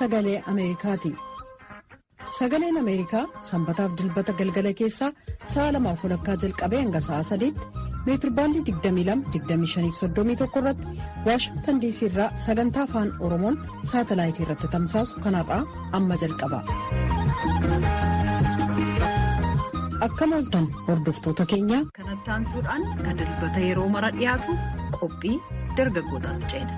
sagalee Ameerikaati. Sagaleen Ameerikaa sanbataaf dilbata galgala keessaa sa'a lamaaf walakkaa jalqabee hanga sa'a sadiitti meetirbaandii 22-25-31 irratti waashingtan diisii irraa sagantaa afaan oromoon saatalaayitii irratti tamsaasu kanarraa amma jalqaba. Akkam ooltan hordoftoota keenya. Kanatti aansuudhaan kan dilbata yeroo mara dhiyaatu qophii dargaggootaatti ceena.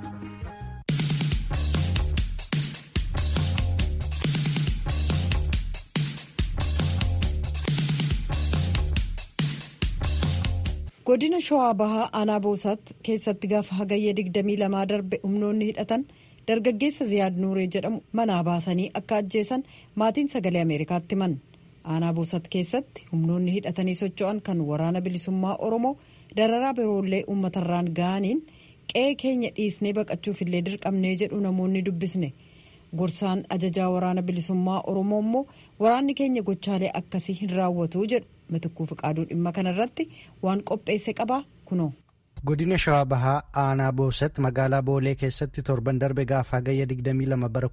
godina shawaa bahaa aanaa boosaatti keessatti gaafa hagayya 22 darbe humnoonni hidhatan dargaggeessa ziyaad nuuree jedhamu manaa baasanii akka ajjeesan maatiin sagalee ameerikaatti himan aanaa boosaatti keessatti humnoonni hidhatanii socho'an kan waraana bilisummaa oromoo dararaa biroollee uummatarraan ga'aniin qe'ee keenya dhiisnee baqachuuf illee dirqamnee jedhu namoonni dubbisne gorsaan ajajaa waraana bilisummaa oromoo immoo waraanni keenya gochaalee akkasii hin raawwatu jedhu mitikkuu fiqaaduu dhimma kanarratti waan qopheesse qabaa kunoo. godina shawaa bahaa aanaa boosatti magaalaa boolee keessatti torban darbe gaafa hagayya 22 bara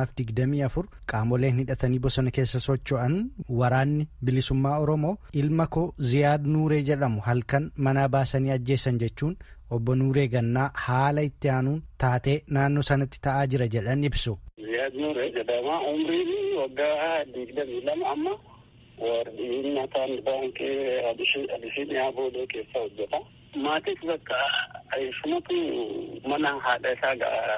2024 qaamoleen hidhatanii bosona keessa socho'an waraanni bilisummaa oromoo ilma koo ziyaad nuuree jedhamu halkan manaa baasanii ajjeesan jechuun obbo nuuree gannaa haala itti aanuun taatee naannoo sanatti ta'aa jira jedhan ibsu. ziyaad nuuree jedhama umriin waggaa 22 amma. warreen mataan baankii abisiiniyaa boolee keessa hojjeta. Maatis bakka ishumatu mana haadha isaa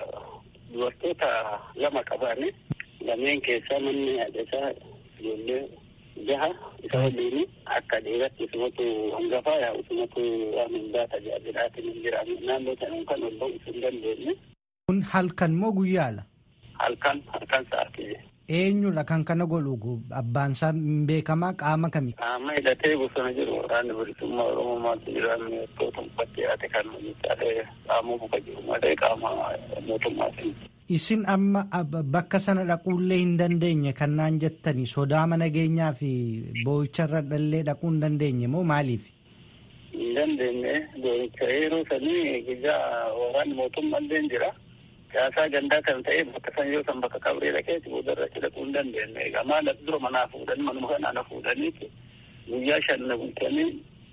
dubartoota lama qabani. Lameen keessaa manni haadha isaa ijoollee jaha isa waliin akka dhiiratti isumatu hangafaa yaa isumatu waan hundaa tajaajilaatiin hin jiraanne naannoo sana kan ol ba'u hin dandeenye. Kun halkan moo guyyaala? Halkan halkan sa'aatii. Eenyudha kan kana godhu abbaan isaa hin beekamaa qaama kami? Qaama hidhatee bosona jiru waraanni bilisummaa Oromoo maaltu jiraannu yeroo uffatti dhiyaate kan miidhagee qaama buka jiru malee qaama mootummaatiin. Isin amma bakka sana dhaquullee hin dandeenye kan naan jettani sodaa nageenyaa fi boo'icharra dhallee dhaquu hin dandeenye moo maaliif? Hin dandeenye boo'icha yeroo sanii gijaa waraanni mootummaallee jira. Siyaasaa gandaa kan ta'e bakka san yoo san bakka qabree dhaqeeti boodarra dhaquu hin dandeenye. Egaa maal dura manaa fuudhanii manuma kanaan fuudhaniiti guyyaa shan na bulchanii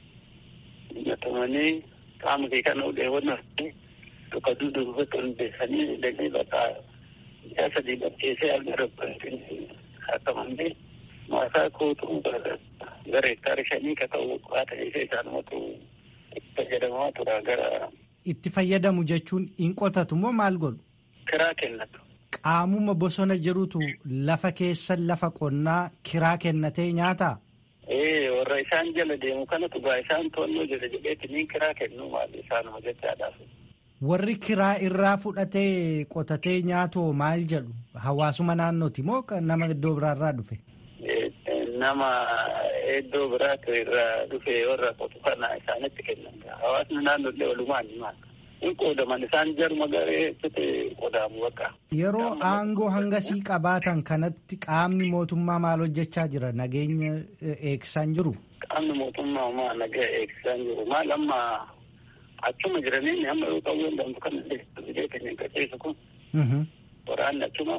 nyatamanii qaama kee kana uleewwannaa tokko duuduufatti hundeessanii dhaqee bakka guyyaa sadii bakkeessee arga rabbatiin akkamalee maasaa kootu gara hektaara shanii ka ta'u qaata ishee isaanumatu itti fayyadamaa tura gara. Itti fayyadamu jechuun hin qotatu moo maal godhu? Kiraa kennatu. Qaamuma bosona jirutu lafa keessa lafa qonnaa kiraa kennatee nyaataa? Ee warra isaan jala deemu kanatu gaa isaan to'annoo jala jedheeti niin kiraa kennu maal isaanuma jechaadhaaf. Warri kiraa irraa fudhatee qotatee nyaatu maal jedhu hawaasuma naannooti moo nama iddoo biraarraa dhufe? Nama iddoo biraatu irraa dhufe warra qotu kana isaanitti kennan hawaasni naannoollee walumaan maal hin qoodaman isaan jaruma garee qoodamu bakka. Yeroo aangoo hangasii qabaatan kanatti qaamni mootummaa maal hojjechaa jira nageenya eegsisaan jiru? Qaamni mootummaa maa nagaa eegsisaan jiru maal amma achuma jiranii amma yoo ta'u danda'u kan biyya keenya qaceessu kun waraanni achuma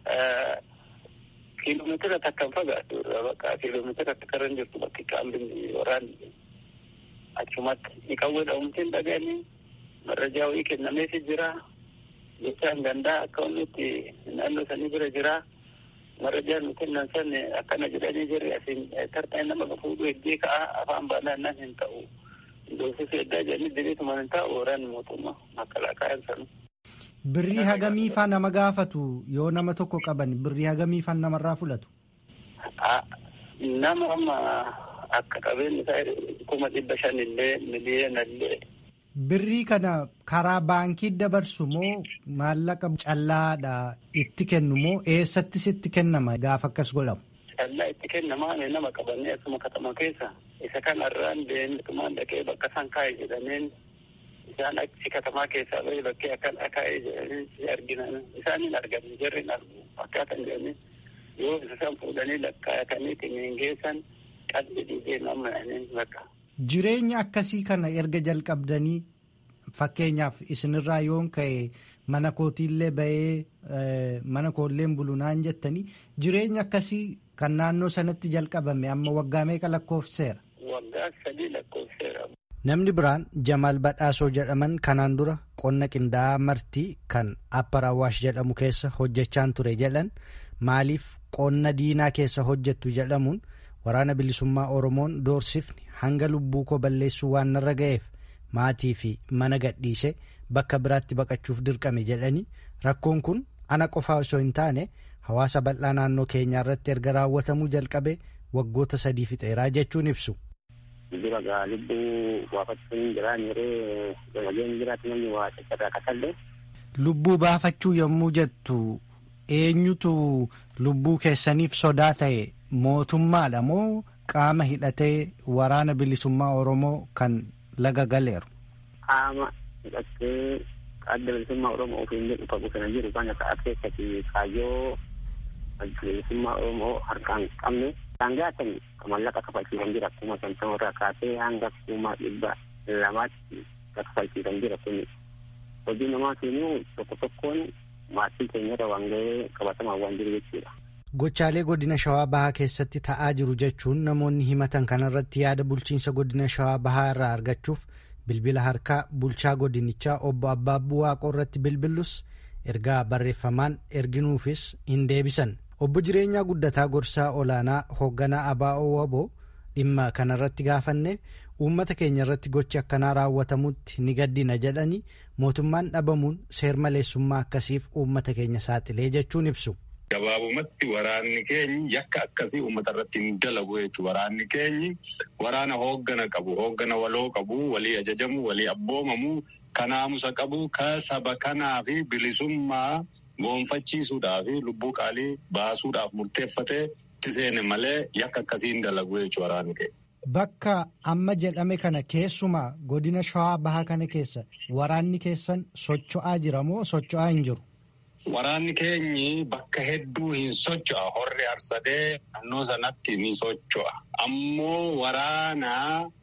kiiloomeetira takka hin fagaatu irraa bakka kiiloomeetira takka irra hin jirtu bakki qaamni waraanni achumatti ni qawwee dha'umtiin dhaga'anii marrajaa wayii kennameefi jira jechaan gandaa akka wanti naannoo sanii bira jira marrajaan nu kennan san akkana jedhanii jirri asiin tartaan nama fuudhuu heddii ka'a afaan baanaan hin ta'u doofisuu eddaa jedhanii diriituma hin taa'u waraanni mootummaa makalaakaan sanu. Birrii hagamiifaa nama gaafatu yoo nama tokko qaban birrii hagamiifaa namarraa fudhatu? Nama amma akka qabeenyi isaa kuma dhibba shanillee miliyoonallee. Birrii kana karaa baankii dabarsu moo maallaqa callaadha itti kennu moo eessattis itti kennama gaafa akkas godhamu? Callaa itti kennamaa nama qabannee asuma katama keessa isa kanarraan deemtumaan dhaqee bakka isaan kaa'e jedhameen isaan achi katamaa keessaa bahee bakkee akkan akaa'ee jedhanii arginan isaan hin argamu jarri hin argu akkaataa jedhanii yoo isaan fuudhanii lakkaa'atanii ximiin geessan qalbii dhiigee namni bakka. Jireenya akkasii kana erga jalqabdanii fakkeenyaaf isinirraa yoon ka'e mana kootiillee bahee mana koolleen bulunaan jettanii jireenya akkasii kan naannoo sanatti jalqabame amma waggaa meeqa lakkoofseera. Waggaa sadii lakkoofseera. Namni biraan Jamaal Badhaasoo jedhaman kanaan dura qonna qindaa'aa martii kan Appar Awwaash jedhamu keessa hojjechaan ture jedhan maaliif qonna diinaa keessa hojjettu jedhamuun waraana bilisummaa Oromoon doorsifni hanga lubbuu koo balleessuu waan narra ga'eef maatii fi mana gadhiise bakka biraatti baqachuuf dirqame jedhanii rakkoon kun ana qofaa osoo hin taane hawaasa bal'aa naannoo keenyaa irratti erga raawwatamuu jalqabe waggoota sadii fixeeraa jechuun ibsu. Dura gaa lubbuu baafachuun jiraan yeroo gamageen jiraatu namni waa caccabaa kasallee. Lubbuu baafachuu yommuu jettu eenyutu lubbuu keessaniif sodaa ta'e mootummaadha moo qaama hidhatee waraana bilisummaa Oromoo kan laga galeeru? Qaama hidhatee adda bilisummaa Oromoo ofiin jedhu qabu kana jiru kana ta'a keessatti kaayyoo bilisummaa Oromoo harkaan qabne isaan gaatan mallaqa kafalchiisan jira kuma shantama irraa kaasee hanga kuma dhibba lamaatti kafalchiisan jira kun hojii namaatiin tokko tokkoon maatii keenyarra waan ga'ee qabatamaa waan jiru jechuudha. Gochaalee godina Shawaa Bahaa keessatti ta'aa jiru jechuun namoonni himatan kanarratti yaada bulchiinsa godina Shawaa Bahaa irraa argachuuf bilbila harkaa bulchaa godinichaa obbo Abbaabbuu Waaqoo irratti bilbillus ergaa barreeffamaan erginuufis hin deebisan. Obbo Jireenyaa Guddataa Gorsaa Olaanaa hoogganaa ABO Waboo dhimma kanarratti gaafanne uummata keenya irratti gochi akkanaa raawwatamutti ni gaddina jedhanii mootummaan dhabamuun seermaleessummaa akkasiif uummata keenya saaxilee jechuun ibsu. Gabaabumatti waraanni keenyi yakka akkasii uummata irratti hin dalagu jechuudha. Waraanni keenyi waraana hooggana qabu, hooggana waloo qabu, walii ajajamu, walii abboomamu, kanaamusa qabu, ka saba kanaa fi bilisummaa goonfachiisuudhaaf lubbuu qaalii baasuudhaaf murteeffatee seene malee yakka akkasii hin dalagu jechuudha waraanni keenya. Bakka amma jedhame kana keessumaa godina shawaa bahaa kana keessa waraanni keessan socho'aa jira moo socho'aa hin jiru? Waraanni keenyi bakka hedduu hin socho'a. Horri harsadee naannoo sanatti ni socho'a. Ammoo waraana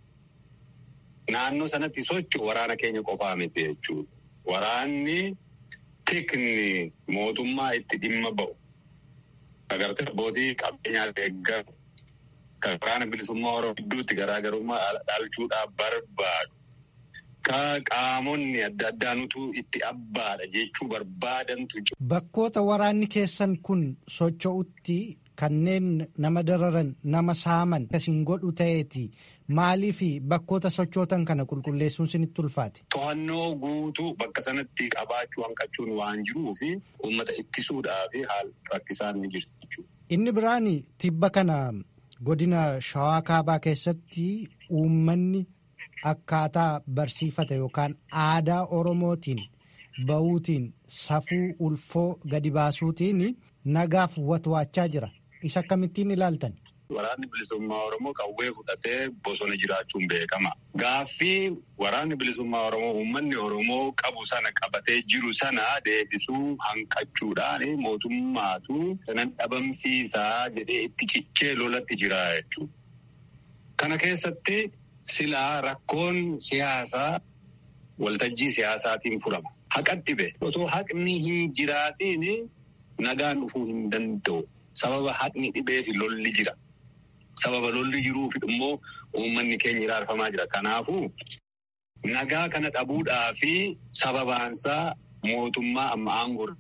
naannoo sanatti socho'u waraana keenya qofaa miti jechuudha. Waraanni tikni mootummaa itti dhimma ba'u. Agartee abbootii qabeenyaa deeggaru. Kan waraana bilisummaa Oromoo gidduutti garaagarummaa dhalchuudhaaf barbaadu. Ka qaamonni adda addaa nutu itti abbaadha jechuu barbaadantu jiru. Bakkoota waraanni keessan kun socho'utti kanneen nama dararan nama saaman akkasiin godhu ta'eeti maaliif bakkoota sochootan kana qulqulleessuun sinitti ulfaate. To'annoo guutuu bakka sanatti qabaachuu hanqachuun waan jiruu fi uummata ittisuudhaaf haala rakkisaan ni jirti jechuudha. Inni biraan tibba kana godina shawaa kaabaa keessatti uummanni. Akkaataa barsiifata yookaan aadaa Oromootiin bahuutiin safuu ulfoo gadi baasuutiin nagaaf watwaachaa jira. Isa akkamittiin ilaaltan? Waraanni bilisummaa Oromoo qawwee fudhatee bosona jiraachuun beekama. Gaaffii waraanni bilisummaa Oromoo uummanni Oromoo qabu sana qabatee jiru sana deebisuu hanqachuudhaan mootummaatu sanan dhabamsiisaa jedhee itti cichee lolatti jira jechuudha. Kana keessatti. Silaa rakkoon siyaasaa waltajjii siyaasaatiin furama. Haqa dhibe. Otoo haqni hin jiraatiin nagaan dhufuu hin danda'u. Sababa haqni dhibee fi lolli jira. Sababa lolli jiruuf immoo uummanni keenya iraarfamaa jira. Kanaafuu nagaa kana dhabuudhaa fi sababaansaa mootummaa amma aangoo.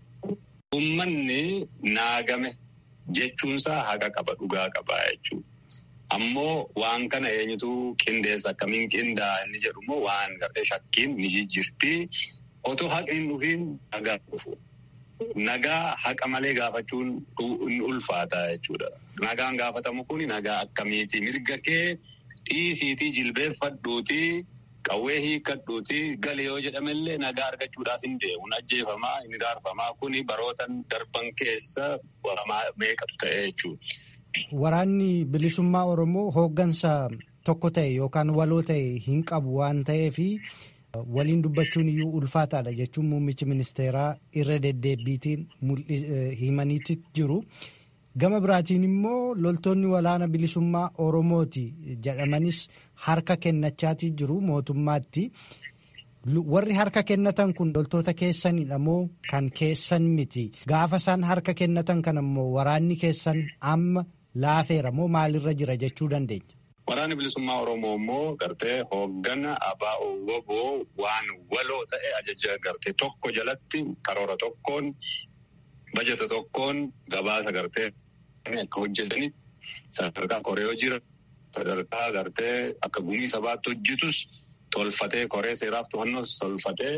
Uummanni naagame jechuunsaa haqa qaba dhugaa qaba jechuudha. Ammoo waan kana eenyutu qindeessa akkamiin qindaa'aa inni jedhu immoo waan gartee shakkiin ni jijjiirti. Otoo haqni hin dhufiin nagaa dhufu. Nagaa haqa malee gaafachuun ni ulfaata jechuudha. Nagaan gaafatamu kun nagaa akkamiiti? Mirga kee dhiisiitii jilbeeffadhuutii qawwee hiikkadhuutii gali yoo jedhamellee nagaa argachuudhaaf hin deemu. Ajjeefamaa, hin iraarfamaa kuni barootan darban keessa meeqatu ta'e jechuudha. Waraanni bilisummaa Oromoo hooggansa tokko ta'e yookaan waloo ta'e hin qabu waan ta'eef waliin dubbachuun iyyuu ulfaataadha jechuun muummichi ministeeraa irra deddeebiitiin himaniitti jiru. Gama biraatiin immoo loltoonni walaana bilisummaa Oromooti jedhamanis harka kennachaatii jiru mootummaatti. warri harka kennatan kun loltoota keessanidha moo kan keessan miti gaafa isaan harka kennatan kan ammoo waraanni keessan amma laafeera moo maalirra jira jechuu dandeenya. Waraanni bilisummaa Oromoo immoo gartee hooggana ABO woboo waan waloo ta'e ajaja gartee tokko jalatti karoora tokkoon bajata tokkoon gabaasa gartee akka hojjetanitti sadarkaa koree jira sadarkaa gartee akka gumii sabaatti hojjetus tolfatee koree seeraaf to'annoos tolfatee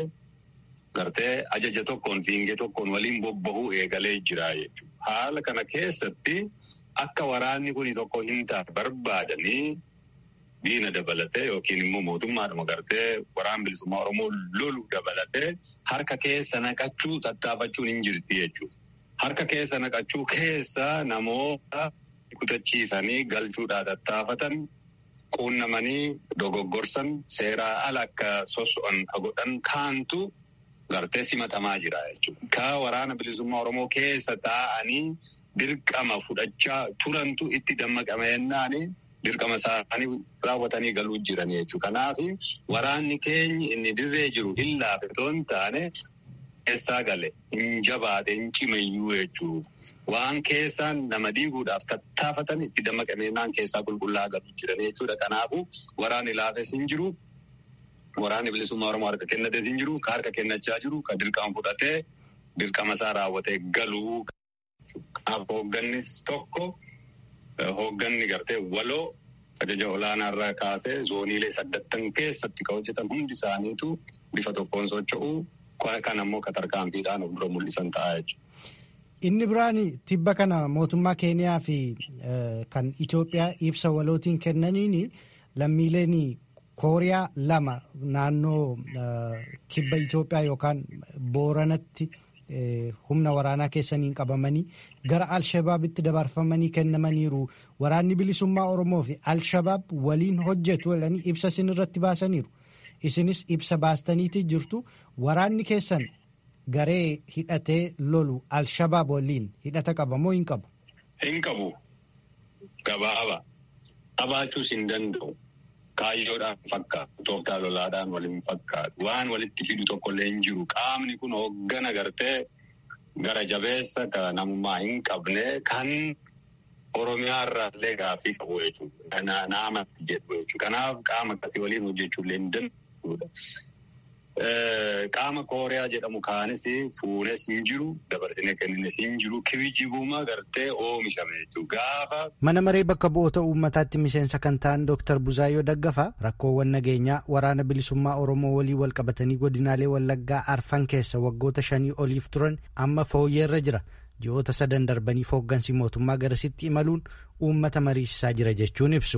gartee ajaja tokkoon fiingee tokkoon waliin bobbahuu eegalee jira jechuudha. Haala kana keessatti. Akka waraanni kun tokko hin taane barbaadanii diina dabalatee yookiin immoo mootummaadhuma gartee waraan bilisummaa Oromoo lolu dabalatee harka keessa naqachuu tattaafachuun hin jirti jechuudha. Harka keessa naqachuu keessa namoota kutachiisanii galchuudhaa tattaafatan quunnamanii dogoggorsan seeraa ala akka soso'an godhan kaantu gartee simatamaa jira jechuudha. Ka waraana bilisummaa Oromoo keessa taa'anii. Dirqama fudhachaa turantu itti dammaqameennaan dirqama isaanii raawwatanii galuu jiranii jechuudha. Kanaaf waraanni keenyi inni dirree jiru hin laafe otoo hin taane keessaa gale hin jabaate hin cimayyuu jechuudha. Waan keessaan nama diiguudhaaf tattaafatan itti dammaqameennaan keessaa qulqullaa galuu jiranii jechuudha. Kanaafuu waraanni laafes hin jiru. Waraanni bilisummaa Oromoo harka kennates hin jiru. Ka harka kennachaa jiru. Ka dirqama fudhatee dirqama isaa raawwatee galuu. Kanaaf hooggannis tokko hoogganni gartee waloo ajaja olaanaa irraa kaasee zooniilee saddattan keessatti kan hojjetan hundi isaaniitu bifa tokkoon socho'u kan ammoo tarkaanfiidhaan of dura mul'isan ta'a jechuudha. Inni biraan tibba kana mootummaa Keeniyaa fi kan Itoophiyaa ibsa walootiin kennaniin lammiileen Kooriyaa lama naannoo kibba Itoophiyaa yookaan Booranatti. humna waraanaa keessaniin qabamanii gara alshabaabitti dabarfamanii kennamaniiru waraanni bilisummaa oromoo fi alshabaab waliin hojjetu jedhanii ibsa isin irratti baasaniiru isinis ibsa baastaniiti jirtu waraanni keessan garee hidhatee lolu alshabaab waliin hidhata qaba moo hin qabu. Hin qabu gabaaba qabaachuus hin danda'u. Kaayyoodhaan fakkaatu tooftaa lolaadhaan waliin fakkaatu waan walitti fidu tokkollee hin jiru qaamni kun hooggana gartee gara jabeessa kan namummaa hin qabne kan oromiyaa irraallee gaaffii qabu jechuudha. Naamatti jedhu jechuudha. Kanaaf qaama akkasii waliin hojjechuullee hin danda'udha. Qaama kooriyaa jedhamu kaanis fuunes hin jiru dabarsinee kennines hin jiru kijibuma gartee oomishame jechuudha. Gaafa. Mana maree bakka bu'oota uummataatti miseensa kan ta'an Dr. Buzaayyoo Daggafaa rakkoowwan nageenyaa waraana bilisummaa Oromoo walii wal qabatanii godinaalee Wallaggaa arfan keessa waggoota shanii oliif turan amma fooyyeerra jira. Ji'oota sadan darbanii hooggansi mootummaa garasitti imaluun uummata mariisisaa jira jechuun ibsu.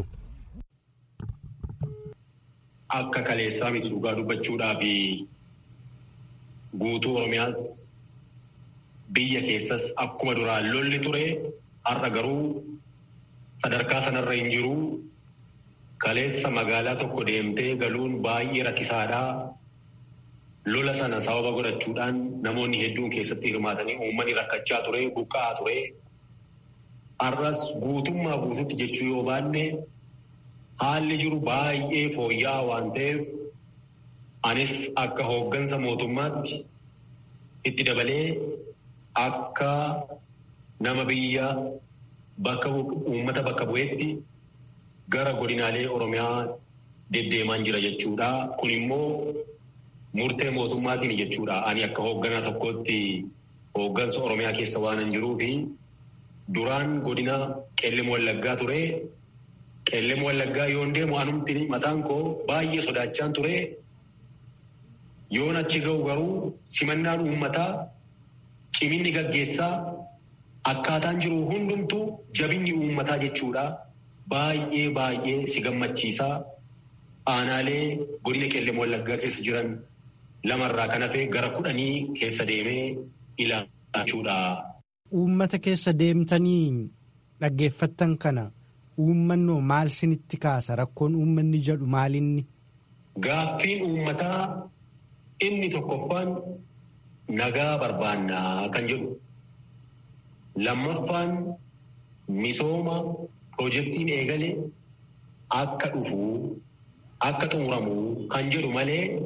Akka kaleessaa miti dhugaa dubbachuudhaa fi guutuu Oromiyaas biyya keessas akkuma duraan lolli ture har'a garuu sadarkaa sanarra hin jiru. Kaleessa magaalaa tokko deemtee galuun baay'ee rakkisaadhaa. Lola sana sababa godhachuudhaan namoonni hedduun keessatti hirmaatanii uummanni rakkachaa ture, buqqa'aa ture. Har'as guutummaa guututti jechuu yoo baanne haalli jiru baay'ee fooyya'aa waan ta'eef anis akka hooggansa mootummaatti itti dabalee akka nama biyya bakka uummata bakka bu'eetti gara godinaalee Oromiyaa deddeemaan jira jechuudha. Kun immoo murtee mootummaatiin jechuudha. Ani akka hoogganaa tokkootti hooggansa Oromiyaa keessa waan hin jiruu fi duraan godina qellem wallaggaa ture. Qellem wallaggaa yoon deemu anumti mataan koo baay'ee sodaachaan ture. Yoon achi ga'u garuu simannaan uummataa ciminni gaggeessaa akkaataan jiru hundumtuu jabinni uummataa jechuudha. Baay'ee baay'ee si gammachiisaa. Aanaalee godina qellem wallaggaa keessa jiran lamarraa kan hafe gara kudhanii keessa deemee ilaaluudha. Uummata keessa deemtanii dhaggeeffattan kana uummannoo maal sinitti kaasa rakkoon uummanni jedhu maalinni? Gaaffiin uummataa inni tokkoffaan nagaa barbaannaa kan jedhu. Lammaffaan misooma piroojeektiin eegale akka dhufu akka xumuramu kan jedhu malee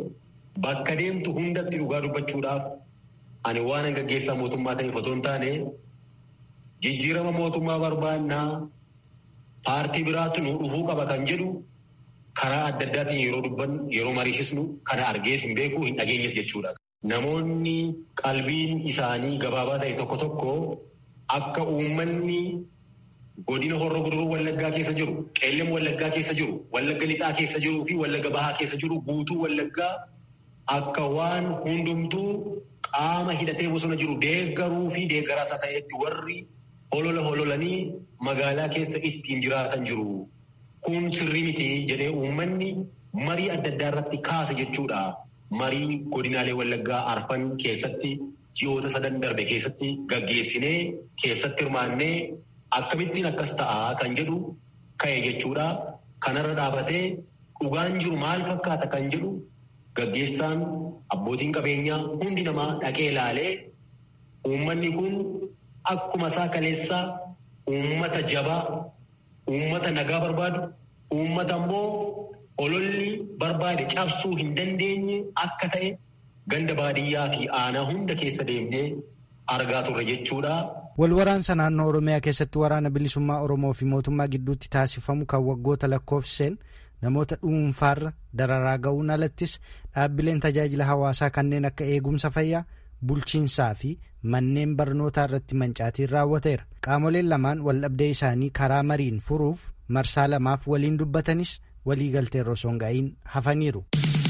bakka deemtu hundatti dhugaa dubbachuudhaaf ani waan gaggeessaa mootummaa ta'eef otoo hin taane jijjiirama mootummaa barbaannaa paartii biraatti nu dhufuu qaba kan jedhu karaa adda addaatiin yeroo dubbannu yeroo mariisisnu kana argees hin beeku hin dhageenyes jechuudha. Namoonni qalbiin isaanii gabaabaa ta'e tokko tokko akka uummanni godina horroo guduruu wallaggaa keessa jiru qeellam wallaggaa keessa jiru wallagga lixaa keessa jiruu fi wallagga bahaa keessa jiru guutuu wallaggaa akka waan hundumtuu qaama hidhatee bosona jiru deeggaruu fi deeggaraasa ta'etti warri holola hololanii magaalaa keessa ittiin jiraatan jiru. Kun sirrii miti jedhee uummanni marii adda addaa irratti kaase jechuudha. Marii godinaalee wallaggaa arfan keessatti ji'oota sadan darbe keessatti gaggeessinee keessatti hirmaannee akkamittiin akkas ta'a kan jedhu ka'e jechuudha. Kanarra dhaabatee dhugaan jiru maal fakkaata kan jedhu gaggeessaan abbootiin qabeenyaa hundi namaa dhaqee ilaalee uummanni kun akkuma isaa kaleessaa uummata jabaa uummata nagaa barbaadu uummata immoo ololli barbaade cabsuu hin dandeenye akka ta'e ganda baadiyyaa fi aanaa hunda keessa deemnee argaa turre jechuudha. Wal waraansa naannoo Oromiyaa keessatti waraana bilisummaa Oromoo fi mootummaa gidduutti taasifamu kan waggoota lakkoofseen namoota dhuunfaarra dararaa ga'uun alattis dhaabbileen tajaajila hawaasaa kanneen akka eegumsa fayyaa bulchiinsaa fi manneen barnootaa irratti mancaatiin raawwateera. Qaamoleen lamaan waldhabdee isaanii karaa mariin furuuf marsaa lamaaf waliin dubbatanis walii galtee osoo hin ga'iin hafaniiru.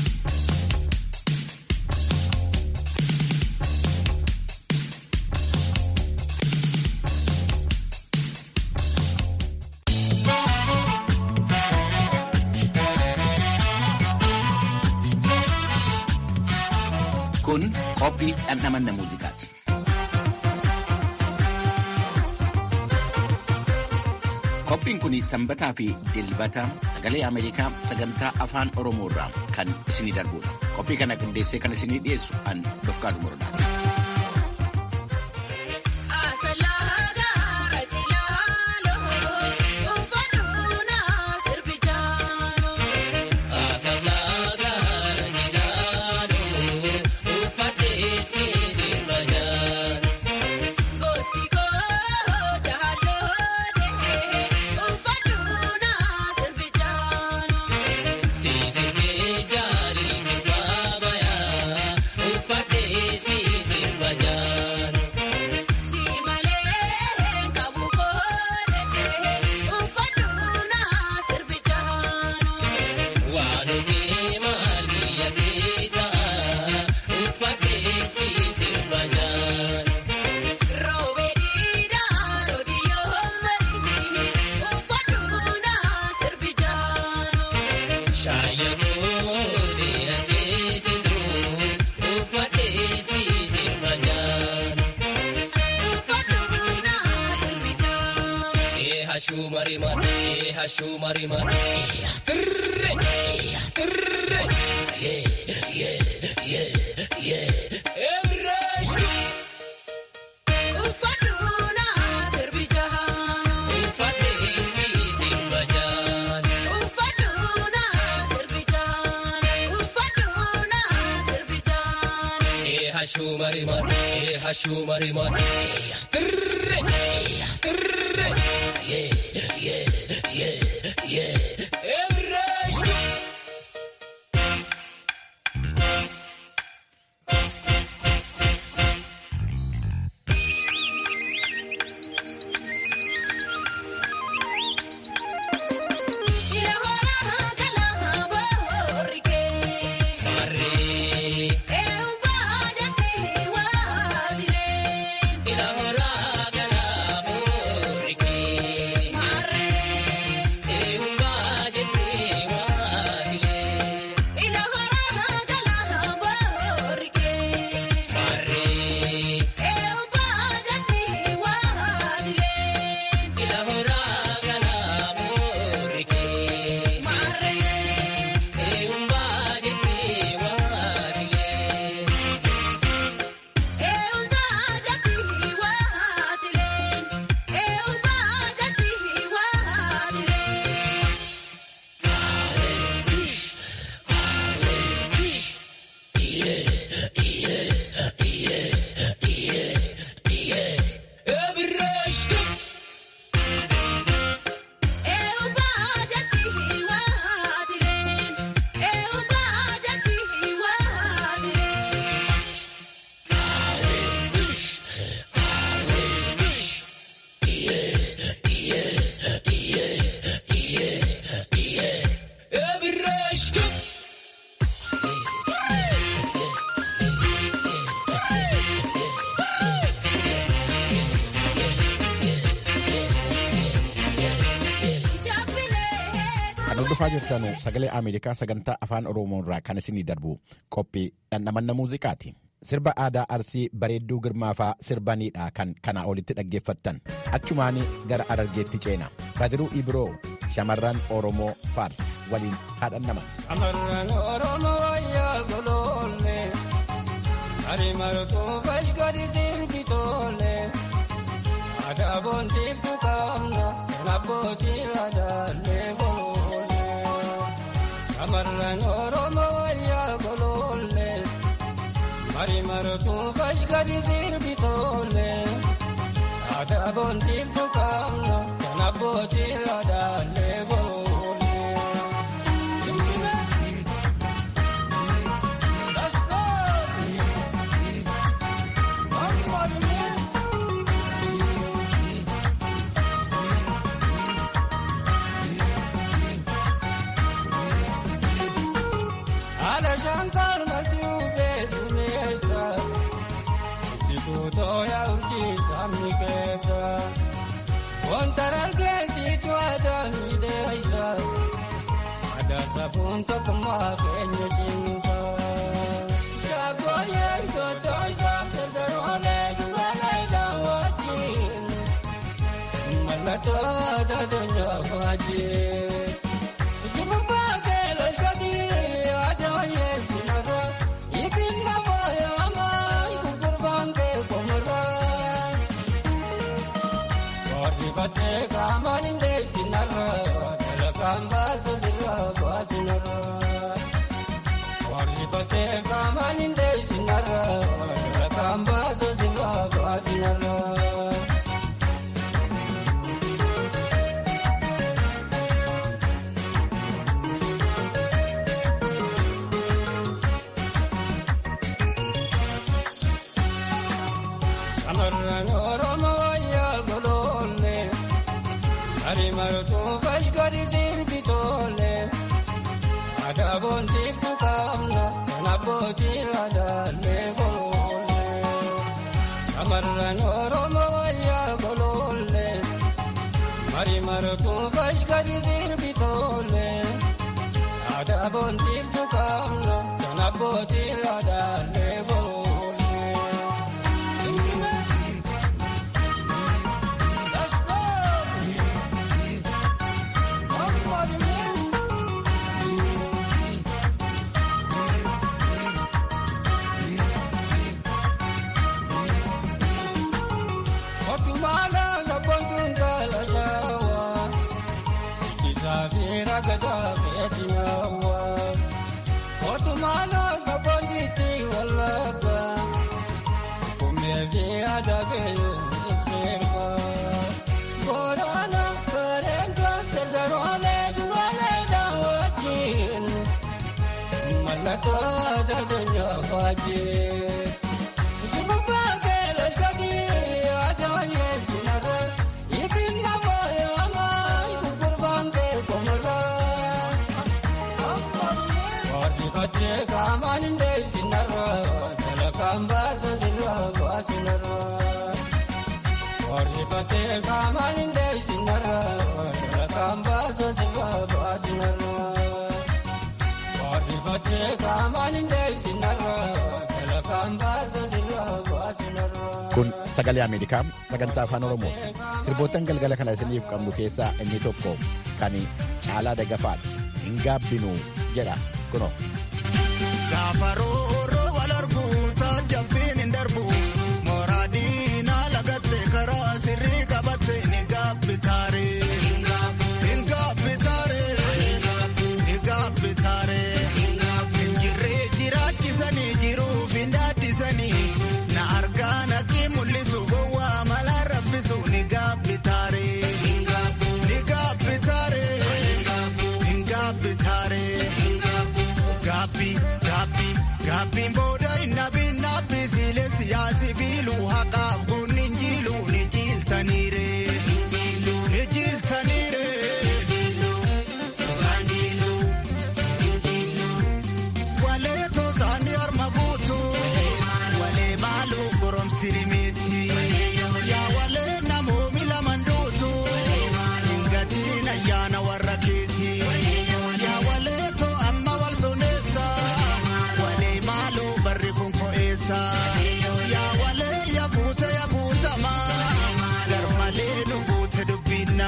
Kun qophii dhandhamanna muuziqaati. Qophiin kun sanbataa fi dilbata sagalee Ameerikaa sagantaa afaan Oromoo irraa kan isinii darbudha. Qophii kana qindeessee kan isinii dhiyeessu an Dofqaadu Morodaati. Marre hordofaa jirtanu sagalee Ameerikaa sagantaa afaan Oromoo irraa kan isinii darbu qophii dhandhamanna muuziqaati. Sirba aadaa Arsii bareedduu girmaafaa sirbaniidha kan kanaa olitti dhaggeeffattan. Achumaanii gara Arargeetti ceena. Badiruu Ibiroo shamarran Oromoo Faars waliin haa dhandhaman. Shamarran Oromoo yaa goloolle Ari martuu fashkari sirbi tolle Aadaa boontiif tuqaamna kan abbootii laadaallee goloolle Shamarran Oromoo yaa goloolle Ari martuu fashkari sirbi tolle Aadaa boontiif tuqaamna kan abbootii laadaallee goloolle. Haadha shankar marti ufee dumeessa Ibsituutoo yaa urjii sabni keessa Wanta dargeessitu aadaa miidheessa Aadaa safuun tokkummaa keenya cimsa Shaggooyyee ijootoo isaa dardaroolee dubalee daawwachiin Mallattoo aadaa deenyaa faajjii. Shamarran Oromoo yaa goloolle Ari martuu fashkari sirbi tolle Aadaa boontiif tuqaamna kan abbootii laadaallee goloolle Shamarran Oromoo yaa goloolle Ari martuu fashkari sirbi tolle Aadaa boontiif tuqaamna kan abbootii laadaallee goloolle. Otumala gabbontuun gaala shaawa Ikisaa fi ragadaa feeti naawa Otumala gabbontiitti wallaga Kummee fi adagee sirba Boorana bareedaa dardaroolee duraalee daawwachiin Mallattoo aadaa deenyaa faajjii. Kun sagalee Ameerikaa sagantaa afaan Oromooti. Sirboottan galgala kana isiniif qabnu keessaa inni tokko kan caalaa dagafaadha. Hin gaabbinuu jedha kunoo. Gaafa rooroo wal argu taajabbiin hin darbu. Mooraa diinaa lagatte karaa sirrii qabatte ni gaabbi taaree. Hin gaabbi taaree. Ni gaabbi taaree. Hin jirree jiraachisanii jiruuf hin daaddisanii. Na argaa natti mul'isu gowwaa mala rabbisu ni gaabbi taaree. Ni gaabbi taaree. Hin gaabbi taaree. Gaabbi gaabbi gaabbiin boo.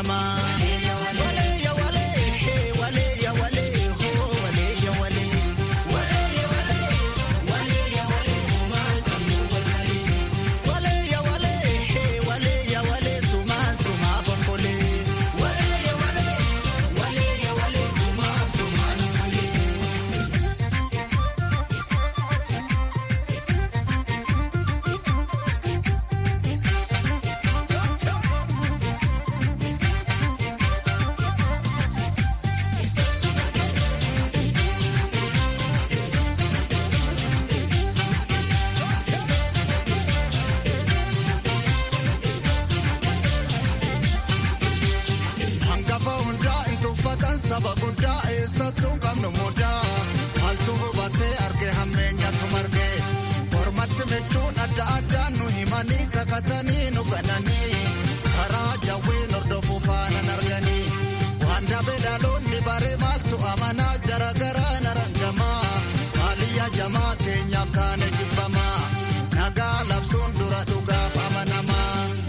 namaa. Walee ya walee walee ya walee hoo walee ya walee. Walee ya walee walee ya walee homaa qabnu walgalee. Walee ya walee walee ya walee sumaa sumaa fonkolee. Walee ya walee walee ya walee sumaa sumaa fonkolee. Hangafa hundaa hin tuffatan saba guddaa eessattuu qabnu mudaa. Maaltu hubatee arge hammeenyatu marge. Mormatti michuun adda addaan nu himanii kakatanii nu gananii. Karaa jawween hordofuu faanan arganii. Waan dabee dhaloonni bare maaltu amanaa jaragaraa narangamaa. Maaliyyaa jamaa keenyaaf taane jibbamaa. Nagaa labsuun dura dhugaaf amanamaa.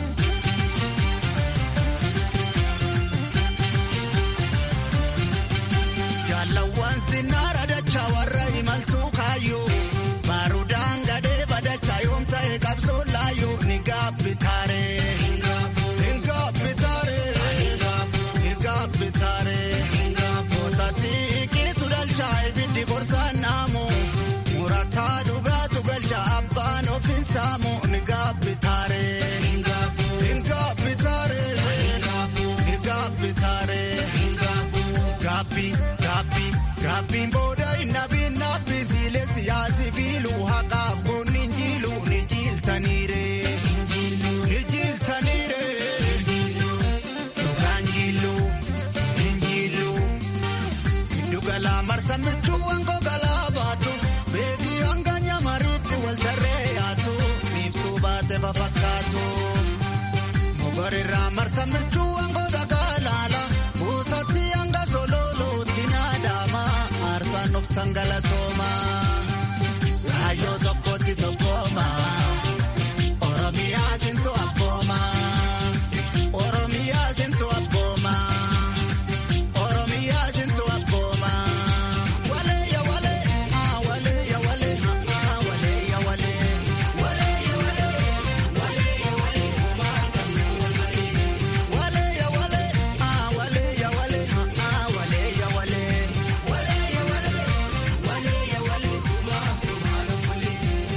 Jaalawwan sinnaara dachaa warra imaltuu kaayyoo baarudaan gadee badachaa yoom ta'e qabsoo laayyoo ni gaabbitaaree. Ni gaabbitaaree. Ni gaabbitaaree. Mootatti kiitu dalchaa ibiddi gorsaan naamu murataa dhugaatu galchaa abbaan ofiin saamu ni gaabbitaaree. Ni gaabbitaaree. Ni gaabbitaaree. Gaabbii gaabbii gaabbiin booda innabii nabbi siilee siyaasi fiiluu haqaaf goonni injiilu ni jiiltaniire. Ni jiiltaniire. Dhugaan jiiluu injiiluu. Giddugalaa marsa michuu wangoo galaa baatu beekii hanga nyamariitti wal tarree yaatu biiftuu baate fafakkaatu. Mogorirraa marsa michuu wangoo dhagaa laala buusatti hanga sololooti naadama aarsaan of tangalatooma. Raayyoo tokkotti tokkooma. Oromiyaa sintu abbooma. Oromiyaa sintu abbooma. Oromiyaa sintu abbooma. Walee ya walee haa walee ya walee haa walee ya walee. Walee ya walee walee ya walee homaa qabnu walgalee. Walee ya walee haa walee ya walee haa walee ya walee. Walee ya walee walee ya walee homaa sumaa walgalee.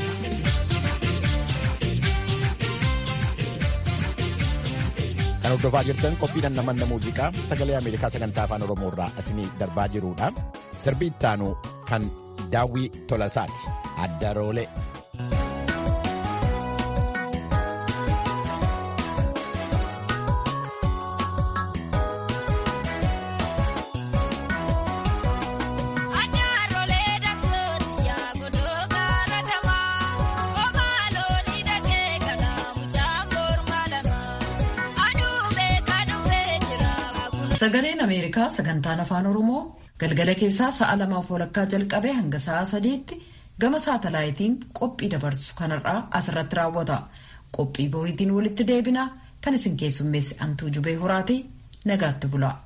Kan hordofaa jirtan qophii dhandhamanna muuziqaa sagalee Ameerikaa sagantaa afaan Oromoo irraa isinii darbaa jirudha. Sirbi ittaanu kan daawwii tolasaati. Addaroolee. Adaarolee dabsooti yaa godoo gaara gamaa Omaaloo dhaqee galaa mucaa morma lamaa Aduubee kadhufee jira Sagaleen Ameerikaa sagantaan afaan Oromoo galgala keessaa sa'a lamaaf walakkaa jalqabee hanga sa'a sadiitti gama saatalaayitiin qophii dabarsu kanarraa asirratti raawwata. Qophii boriitiin walitti deebina kan isin keessummeessi antuu jubee horaatii nagaatti bula.